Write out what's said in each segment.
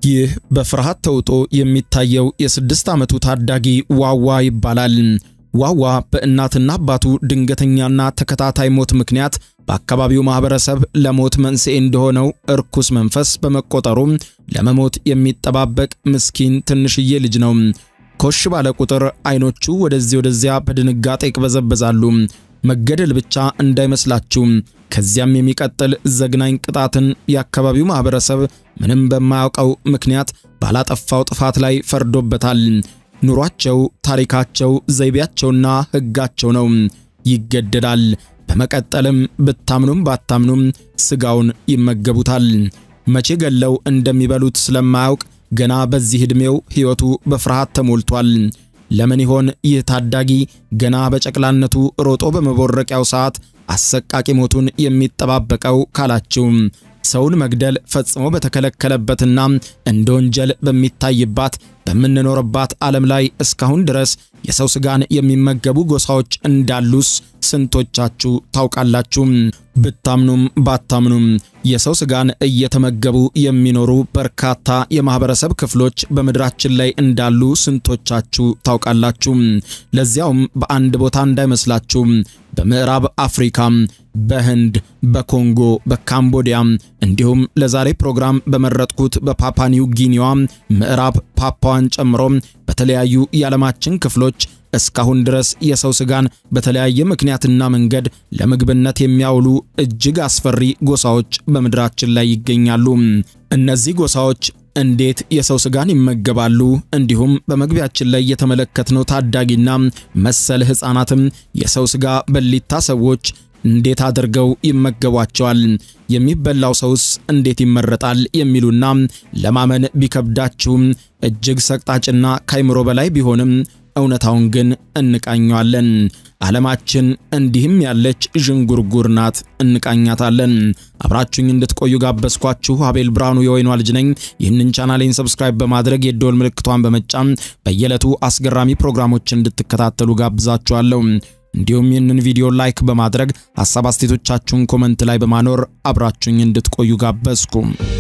ይህ በፍርሃት ተውጦ የሚታየው የስድስት ዓመቱ ታዳጊ ዋዋ ይባላል። ዋዋ በእናትና አባቱ ድንገተኛና ተከታታይ ሞት ምክንያት በአካባቢው ማህበረሰብ ለሞት መንስኤ እንደሆነው እርኩስ መንፈስ በመቆጠሩ ለመሞት የሚጠባበቅ ምስኪን ትንሽዬ ልጅ ነው። ኮሽ ባለ ቁጥር አይኖቹ ወደዚህ ወደዚያ በድንጋጤ ይቅበዘበዛሉ። መገደል ብቻ እንዳይመስላችሁ፣ ከዚያም የሚቀጥል ዘግናኝ ቅጣትን የአካባቢው ማህበረሰብ ምንም በማያውቀው ምክንያት ባላጠፋው ጥፋት ላይ ፈርዶበታል። ኑሯቸው፣ ታሪካቸው፣ ዘይቤያቸውና ሕጋቸው ነው። ይገደዳል። በመቀጠልም ብታምኑም ባታምኑም ስጋውን ይመገቡታል። መቼ ገለው እንደሚበሉት ስለማያውቅ ገና በዚህ ዕድሜው ሕይወቱ በፍርሃት ተሞልቷል። ለምን ይሆን ይህ ታዳጊ ገና በጨቅላነቱ ሮጦ በመቦረቂያው ሰዓት አሰቃቂ ሞቱን የሚጠባበቀው ካላችሁ ሰውን መግደል ፈጽሞ በተከለከለበትና እንደ ወንጀል በሚታይባት በምንኖርባት ዓለም ላይ እስካሁን ድረስ የሰው ስጋን የሚመገቡ ጎሳዎች እንዳሉስ ስንቶቻችሁ ታውቃላችሁ? ብታምኑም ባታምኑም የሰው ስጋን እየተመገቡ የሚኖሩ በርካታ የማህበረሰብ ክፍሎች በምድራችን ላይ እንዳሉ ስንቶቻችሁ ታውቃላችሁ? ለዚያውም በአንድ ቦታ እንዳይመስላችሁ በምዕራብ አፍሪካ፣ በህንድ፣ በኮንጎ፣ በካምቦዲያ እንዲሁም ለዛሬ ፕሮግራም በመረጥኩት በፓፓ ኒው ጊኒዋ ምዕራብ ፓፓዋን ጨምሮ በተለያዩ የዓለማችን ክፍሎች እስካሁን ድረስ የሰው ስጋን በተለያየ ምክንያትና መንገድ ለምግብነት የሚያውሉ እጅግ አስፈሪ ጎሳዎች በምድራችን ላይ ይገኛሉ። እነዚህ ጎሳዎች እንዴት የሰው ስጋን ይመገባሉ? እንዲሁም በመግቢያችን ላይ የተመለከትነው ታዳጊና መሰል ሕፃናትም የሰው ስጋ በሊታ ሰዎች እንዴት አድርገው ይመገቧቸዋል? የሚበላው ሰውስ እንዴት ይመረጣል? የሚሉና ለማመን ቢከብዳችሁም እጅግ ሰቅጣጭና ካይምሮ በላይ ቢሆንም እውነታውን ግን እንቃኘዋለን። ዓለማችን እንዲህም ያለች ዥንጉርጉር ናት፣ እንቃኛታለን። አብራችሁኝ እንድትቆዩ ጋበዝኳችሁ። አቤል ብርሃኑ የወይኗ ልጅ ነኝ። ይህንን ቻናሌን ሰብስክራይብ በማድረግ የደወል ምልክቷን በመጫን በየዕለቱ አስገራሚ ፕሮግራሞችን እንድትከታተሉ ጋብዛችኋለሁ። እንዲሁም ይህንን ቪዲዮ ላይክ በማድረግ ሐሳብ አስተያየቶቻችሁን ኮመንት ላይ በማኖር አብራችሁኝ እንድትቆዩ ጋበዝኩ።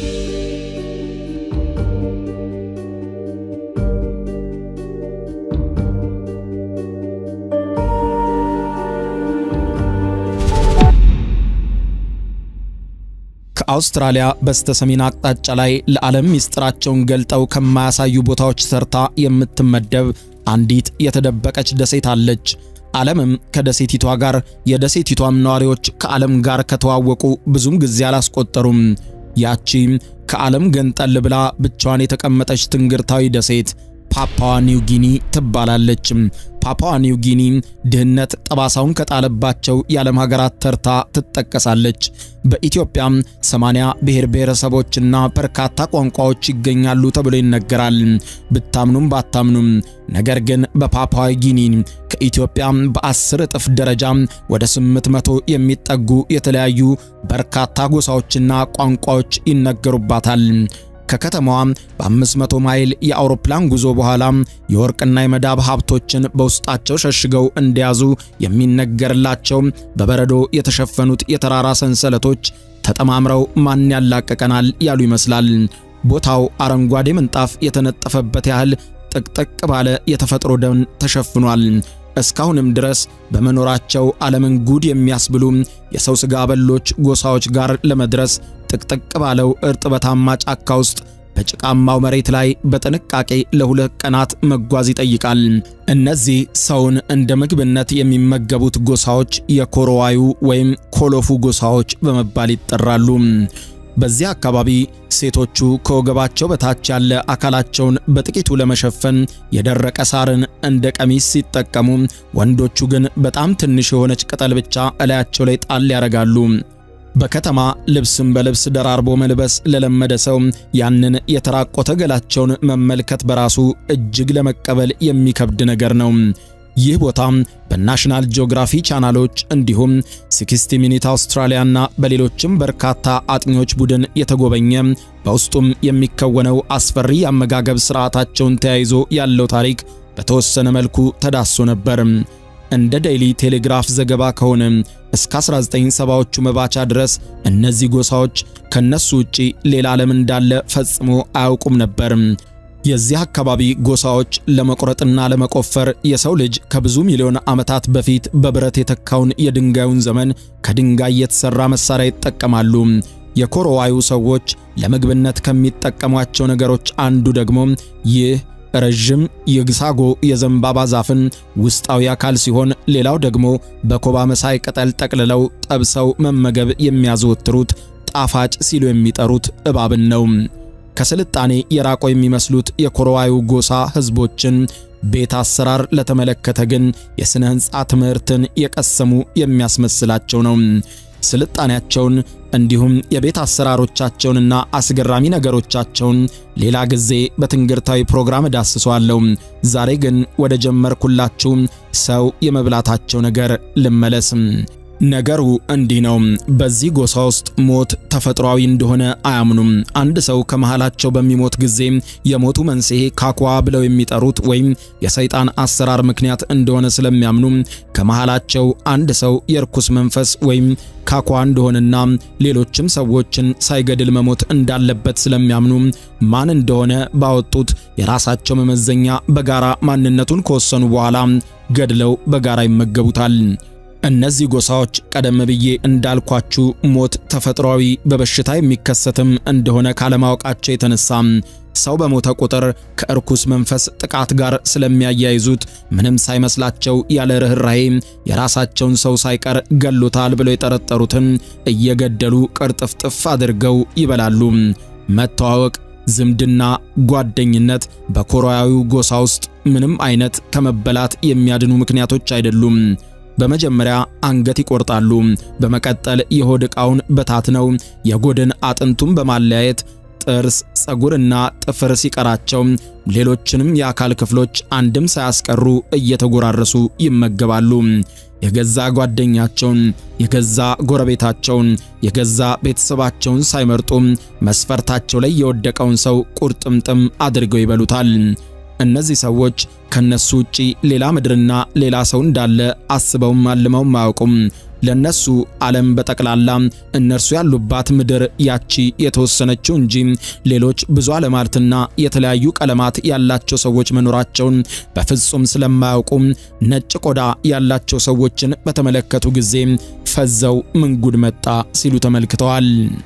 ከአውስትራሊያ በስተ ሰሜን አቅጣጫ ላይ ለዓለም ምስጢራቸውን ገልጠው ከማያሳዩ ቦታዎች ሰርታ የምትመደብ አንዲት የተደበቀች ደሴት አለች። ዓለምም ከደሴቲቷ ጋር የደሴቲቷም ነዋሪዎች ከዓለም ጋር ከተዋወቁ ብዙም ጊዜ አላስቆጠሩም። ያቺ ከዓለም ገንጠል ብላ ብቻዋን የተቀመጠች ትንግርታዊ ደሴት ፓፓዋ ኒው ጊኒ ትባላለች። ፓፓዋ ኒው ጊኒ ድህነት ጠባሳውን ከጣለባቸው የዓለም ሀገራት ተርታ ትጠቀሳለች። በኢትዮጵያም 80 ብሔር ብሔረሰቦችና በርካታ ቋንቋዎች ይገኛሉ ተብሎ ይነገራል። ብታምኑም ባታምኑም ነገር ግን በፓፓዋ ጊኒ ከኢትዮጵያ በአስር እጥፍ ደረጃ ወደ 800 የሚጠጉ የተለያዩ በርካታ ጎሳዎችና ቋንቋዎች ይነገሩባታል። ከከተማዋ በ500 ማይል የአውሮፕላን ጉዞ በኋላ የወርቅና የመዳብ ሀብቶችን በውስጣቸው ሸሽገው እንደያዙ የሚነገርላቸው በበረዶ የተሸፈኑት የተራራ ሰንሰለቶች ተጠማምረው ማን ያላቀቀናል ያሉ ይመስላል። ቦታው አረንጓዴ ምንጣፍ የተነጠፈበት ያህል ጥቅጥቅ ባለ የተፈጥሮ ደን ተሸፍኗል። እስካሁንም ድረስ በመኖራቸው ዓለምን ጉድ የሚያስብሉ የሰው ሥጋ በሎች ጎሳዎች ጋር ለመድረስ ጥቅጥቅ ባለው እርጥበታማ ጫካ ውስጥ በጭቃማው መሬት ላይ በጥንቃቄ ለሁለት ቀናት መጓዝ ይጠይቃል። እነዚህ ሰውን እንደ ምግብነት የሚመገቡት ጎሳዎች የኮሮዋዩ ወይም ኮሎፉ ጎሳዎች በመባል ይጠራሉ። በዚህ አካባቢ ሴቶቹ ከወገባቸው በታች ያለ አካላቸውን በጥቂቱ ለመሸፈን የደረቀ ሳርን እንደ ቀሚስ ሲጠቀሙ፣ ወንዶቹ ግን በጣም ትንሽ የሆነች ቅጠል ብቻ እላያቸው ላይ ጣል ያደርጋሉ። በከተማ ልብስን በልብስ ደራርቦ መልበስ ለለመደ ሰው ያንን የተራቆተ ገላቸውን መመልከት በራሱ እጅግ ለመቀበል የሚከብድ ነገር ነው። ይህ ቦታ በናሽናል ጂኦግራፊ ቻናሎች እንዲሁም 60 ሚኒት አውስትራሊያና በሌሎችም በርካታ አጥኚዎች ቡድን የተጎበኘ በውስጡም የሚከወነው አስፈሪ የአመጋገብ ስርዓታቸውን ተያይዞ ያለው ታሪክ በተወሰነ መልኩ ተዳሶ ነበር። እንደ ዴይሊ ቴሌግራፍ ዘገባ ከሆነ እስከ 1970ዎቹ መባቻ ድረስ እነዚህ ጎሳዎች ከነሱ ውጪ ሌላ ዓለም እንዳለ ፈጽሞ አያውቁም ነበር። የዚህ አካባቢ ጎሳዎች ለመቁረጥና ለመቆፈር የሰው ልጅ ከብዙ ሚሊዮን ዓመታት በፊት በብረት የተካውን የድንጋዩን ዘመን ከድንጋይ የተሰራ መሳሪያ ይጠቀማሉ። የኮሮዋዩ ሰዎች ለምግብነት ከሚጠቀሟቸው ነገሮች አንዱ ደግሞ ይህ ረዥም የግሳጎ የዘንባባ ዛፍን ውስጣዊ አካል ሲሆን ሌላው ደግሞ በኮባ መሳይ ቅጠል ጠቅልለው ጠብሰው መመገብ የሚያዘወትሩት ጣፋጭ ሲሉ የሚጠሩት እባብን ነው። ከስልጣኔ የራቆ የሚመስሉት የኮሮዋዩ ጎሳ ሕዝቦችን ቤት አሰራር ለተመለከተ ግን የሥነ ሕንፃ ትምህርትን የቀሰሙ የሚያስመስላቸው ነው። ስልጣኔያቸውን እንዲሁም የቤት አሰራሮቻቸውንና አስገራሚ ነገሮቻቸውን ሌላ ጊዜ በትንግርታዊ ፕሮግራም ዳስሰዋለሁ። ዛሬ ግን ወደ ጀመርኩላችሁ ሰው የመብላታቸው ነገር ልመለስ። ነገሩ እንዲህ ነው። በዚህ ጎሳ ውስጥ ሞት ተፈጥሯዊ እንደሆነ አያምኑም። አንድ ሰው ከመሃላቸው በሚሞት ጊዜ የሞቱ መንስኤ ካኳ ብለው የሚጠሩት ወይም የሰይጣን አሰራር ምክንያት እንደሆነ ስለሚያምኑ ከመሃላቸው አንድ ሰው የርኩስ መንፈስ ወይም ካኳ እንደሆነና ሌሎችም ሰዎችን ሳይገድል መሞት እንዳለበት ስለሚያምኑ ማን እንደሆነ ባወጡት የራሳቸው መመዘኛ በጋራ ማንነቱን ከወሰኑ በኋላ ገድለው በጋራ ይመገቡታል። እነዚህ ጎሳዎች ቀደም ብዬ እንዳልኳችሁ ሞት ተፈጥሯዊ በበሽታ የሚከሰትም እንደሆነ ካለማወቃቸው የተነሳ ሰው በሞተ ቁጥር ከእርኩስ መንፈስ ጥቃት ጋር ስለሚያያይዙት ምንም ሳይመስላቸው ያለ ርኅራኄ የራሳቸውን ሰው ሳይቀር ገሎታል ብለው የጠረጠሩትን እየገደሉ ቅርጥፍጥፍ አድርገው ይበላሉ። መተዋወቅ፣ ዝምድና፣ ጓደኝነት በኮሮያዊው ጎሳ ውስጥ ምንም አይነት ከመበላት የሚያድኑ ምክንያቶች አይደሉም። በመጀመሪያ አንገት ይቆርጣሉ። በመቀጠል የሆድ ዕቃውን በታትነው የጎድን አጥንቱን በማለያየት ጥርስ፣ ፀጉርና ጥፍር ሲቀራቸው ሌሎችንም የአካል ክፍሎች አንድም ሳያስቀሩ እየተጎራረሱ ይመገባሉ። የገዛ ጓደኛቸውን፣ የገዛ ጎረቤታቸውን፣ የገዛ ቤተሰባቸውን ሳይመርጡ መስፈርታቸው ላይ የወደቀውን ሰው ቁርጥምጥም አድርገው ይበሉታል። እነዚህ ሰዎች ከነሱ ውጪ ሌላ ምድርና ሌላ ሰው እንዳለ አስበውም አልመውም አያውቁም። ለነሱ ዓለም በጠቅላላ እነርሱ ያሉባት ምድር ያቺ የተወሰነችው እንጂ ሌሎች ብዙ ዓለማትና የተለያዩ ቀለማት ያላቸው ሰዎች መኖራቸውን በፍጹም ስለማያውቁም ነጭ ቆዳ ያላቸው ሰዎችን በተመለከቱ ጊዜ ፈዘው ምን ጉድ መጣ ሲሉ ተመልክተዋል።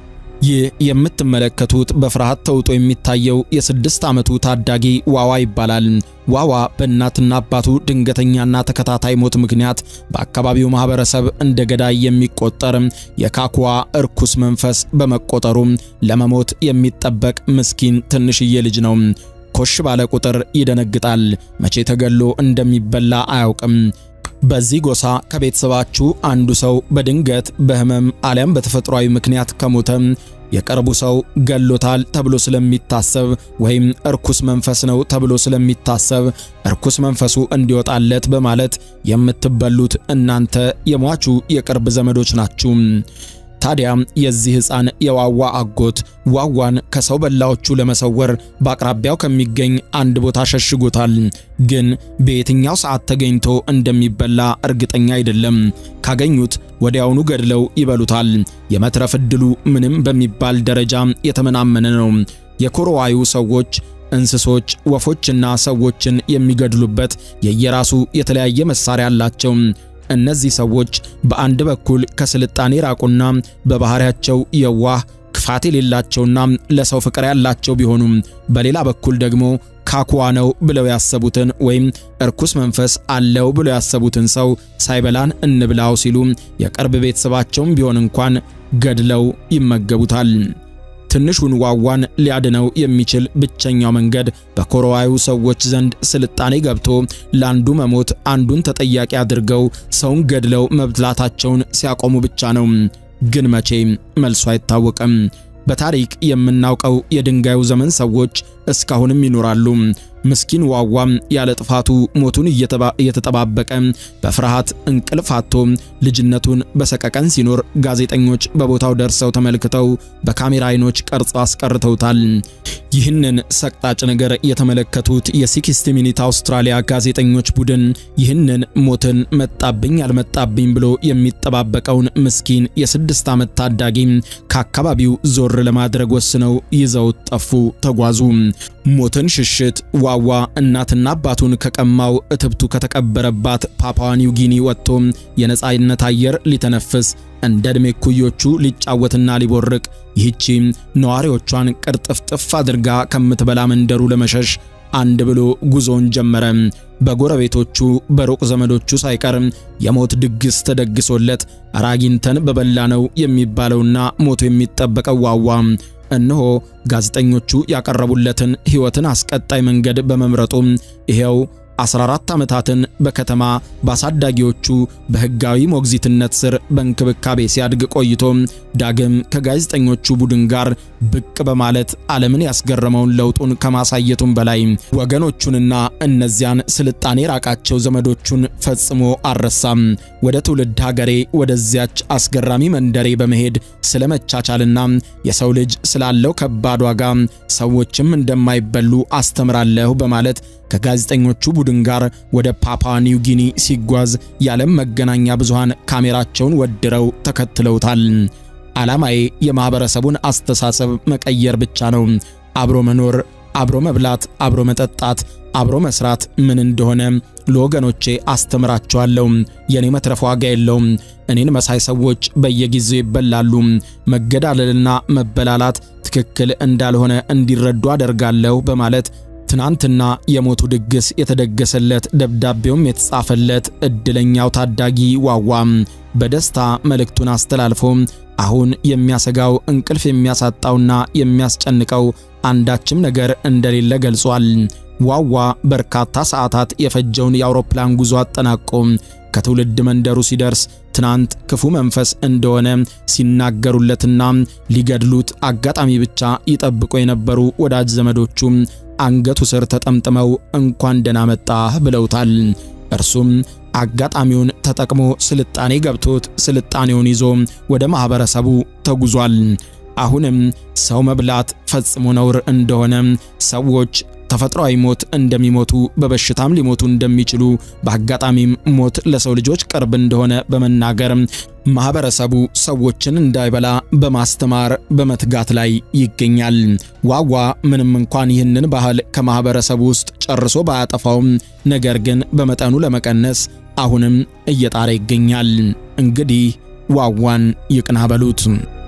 ይህ የምትመለከቱት በፍርሃት ተውጦ የሚታየው የስድስት ዓመቱ ታዳጊ ዋዋ ይባላል። ዋዋ በእናትና አባቱ ድንገተኛና ተከታታይ ሞት ምክንያት በአካባቢው ማህበረሰብ እንደ ገዳይ የሚቆጠር የካኩዋ እርኩስ መንፈስ በመቆጠሩ ለመሞት የሚጠበቅ ምስኪን ትንሽዬ ልጅ ነው። ኮሽ ባለ ቁጥር ይደነግጣል። መቼ ተገሎ እንደሚበላ አያውቅም። በዚህ ጎሳ ከቤተሰባችሁ አንዱ ሰው በድንገት በህመም አሊያም በተፈጥሯዊ ምክንያት ከሞተ የቅርቡ ሰው ገሎታል ተብሎ ስለሚታሰብ ወይም እርኩስ መንፈስ ነው ተብሎ ስለሚታሰብ እርኩስ መንፈሱ እንዲወጣለት በማለት የምትበሉት እናንተ የሟቹ የቅርብ ዘመዶች ናችሁ። ታዲያ የዚህ ሕፃን የዋዋ አጎት ዋዋን ከሰው በላዎቹ ለመሰወር በአቅራቢያው ከሚገኝ አንድ ቦታ ሸሽጎታል። ግን በየትኛው ሰዓት ተገኝቶ እንደሚበላ እርግጠኛ አይደለም። ካገኙት ወዲያውኑ ገድለው ይበሉታል። የመትረፍ ዕድሉ ምንም በሚባል ደረጃ የተመናመነ ነው። የኮሮዋዩ ሰዎች እንስሶች፣ ወፎችና ሰዎችን የሚገድሉበት የየራሱ የተለያየ መሳሪያ አላቸው። እነዚህ ሰዎች በአንድ በኩል ከስልጣኔ ራቁና በባህሪያቸው የዋህ ክፋት የሌላቸውና ለሰው ፍቅር ያላቸው ቢሆኑም በሌላ በኩል ደግሞ ካኩዋ ነው ብለው ያሰቡትን ወይም እርኩስ መንፈስ አለው ብለው ያሰቡትን ሰው ሳይበላን እንብላው ሲሉ የቅርብ ቤተሰባቸውም ቢሆን እንኳን ገድለው ይመገቡታል። ትንሹን ዋዋን ሊያድነው የሚችል ብቸኛው መንገድ በኮሮዋዩ ሰዎች ዘንድ ስልጣኔ ገብቶ ለአንዱ መሞት አንዱን ተጠያቂ አድርገው ሰውን ገድለው መብላታቸውን ሲያቆሙ ብቻ ነው። ግን መቼ መልሱ አይታወቅም። በታሪክ የምናውቀው የድንጋዩ ዘመን ሰዎች እስካሁንም ይኖራሉ። ምስኪን ዋዋም ያለ ጥፋቱ ሞቱን እየተጠባበቀ በፍርሃት እንቅልፍ አጥቶ ልጅነቱን በሰቀቀን ሲኖር ጋዜጠኞች በቦታው ደርሰው ተመልክተው በካሜራ አይኖች ቀርጸው አስቀርተውታል። ይህንን ሰቅጣጭ ነገር የተመለከቱት የሲክስቲ ሚኒት አውስትራሊያ ጋዜጠኞች ቡድን ይህንን ሞትን መጣብኝ አልመጣብኝ ብሎ የሚጠባበቀውን ምስኪን የስድስት ዓመት ታዳጊ ከአካባቢው ዞር ለማድረግ ወስነው ይዘው ጠፉ፣ ተጓዙ። ሞትን ሽሽት ዋዋ እናትና አባቱን ከቀማው እትብቱ ከተቀበረባት ፓፓዋ ኒው ጊኒ ወጥቶ የነጻነት አየር ሊተነፍስ እንደ ዕድሜ ኩዮቹ ሊጫወትና ሊቦርቅ ይህቺ ነዋሪዎቿን ቅርጥፍጥፍ አድርጋ ከምትበላ መንደሩ ለመሸሽ አንድ ብሎ ጉዞውን ጀመረ። በጎረቤቶቹ በሩቅ ዘመዶቹ ሳይቀር የሞት ድግስ ተደግሶለት አራጊንተን በበላ ነው የሚባለውና ሞቱ የሚጠበቀው ዋዋ እነሆ ጋዜጠኞቹ ያቀረቡለትን ሕይወትን አስቀጣይ መንገድ በመምረጡ ይሄው 14 ዓመታትን በከተማ በአሳዳጊዎቹ በሕጋዊ ሞግዚትነት ስር በእንክብካቤ ሲያድግ ቆይቶ ዳግም ከጋዜጠኞቹ ቡድን ጋር ብቅ በማለት ዓለምን ያስገረመውን ለውጡን ከማሳየቱም በላይ ወገኖቹንና እነዚያን ስልጣኔ ራቃቸው ዘመዶቹን ፈጽሞ አልረሳም። ወደ ትውልድ ሀገሬ ወደዚያች አስገራሚ መንደሬ በመሄድ ስለ መቻቻልና የሰው ልጅ ስላለው ከባድ ዋጋ ሰዎችም እንደማይበሉ አስተምራለሁ በማለት ከጋዜጠኞቹ ቡድን ጋር ወደ ፓፓ ኒው ጊኒ ሲጓዝ የዓለም መገናኛ ብዙሃን ካሜራቸውን ወድረው ተከትለውታል። ዓላማዬ የማኅበረሰቡን አስተሳሰብ መቀየር ብቻ ነው። አብሮ መኖር፣ አብሮ መብላት፣ አብሮ መጠጣት፣ አብሮ መስራት ምን እንደሆነ ለወገኖቼ አስተምራቸዋለሁ። የኔ መትረፍ ዋጋ የለውም። እኔን መሳይ ሰዎች በየጊዜው ይበላሉ። መገዳደልና መበላላት ትክክል እንዳልሆነ እንዲረዱ አደርጋለሁ በማለት ትናንትና የሞቱ ድግስ የተደገሰለት ደብዳቤውም የተጻፈለት እድለኛው ታዳጊ ዋዋ በደስታ መልእክቱን አስተላልፎ አሁን የሚያሰጋው እንቅልፍ የሚያሳጣውና የሚያስጨንቀው አንዳችም ነገር እንደሌለ ገልጿል። ዋዋ በርካታ ሰዓታት የፈጀውን የአውሮፕላን ጉዞ አጠናቆ ከትውልድ መንደሩ ሲደርስ ትናንት ክፉ መንፈስ እንደሆነ ሲናገሩለትና ሊገድሉት አጋጣሚ ብቻ ይጠብቁ የነበሩ ወዳጅ ዘመዶቹ አንገቱ ስር ተጠምጥመው እንኳን ደህና መጣህ ብለውታል። እርሱም አጋጣሚውን ተጠቅሞ ስልጣኔ ገብቶት ስልጣኔውን ይዞ ወደ ማህበረሰቡ ተጉዟል። አሁንም ሰው መብላት ፈጽሞ ነውር እንደሆነ ሰዎች ተፈጥሯዊ ሞት እንደሚሞቱ በበሽታም ሊሞቱ እንደሚችሉ በአጋጣሚም ሞት ለሰው ልጆች ቅርብ እንደሆነ በመናገር ማህበረሰቡ ሰዎችን እንዳይበላ በማስተማር በመትጋት ላይ ይገኛል። ዋዋ ምንም እንኳን ይህንን ባህል ከማህበረሰቡ ውስጥ ጨርሶ ባያጠፋውም ነገር ግን በመጠኑ ለመቀነስ አሁንም እየጣረ ይገኛል። እንግዲህ ዋዋን ይቅና በሉት።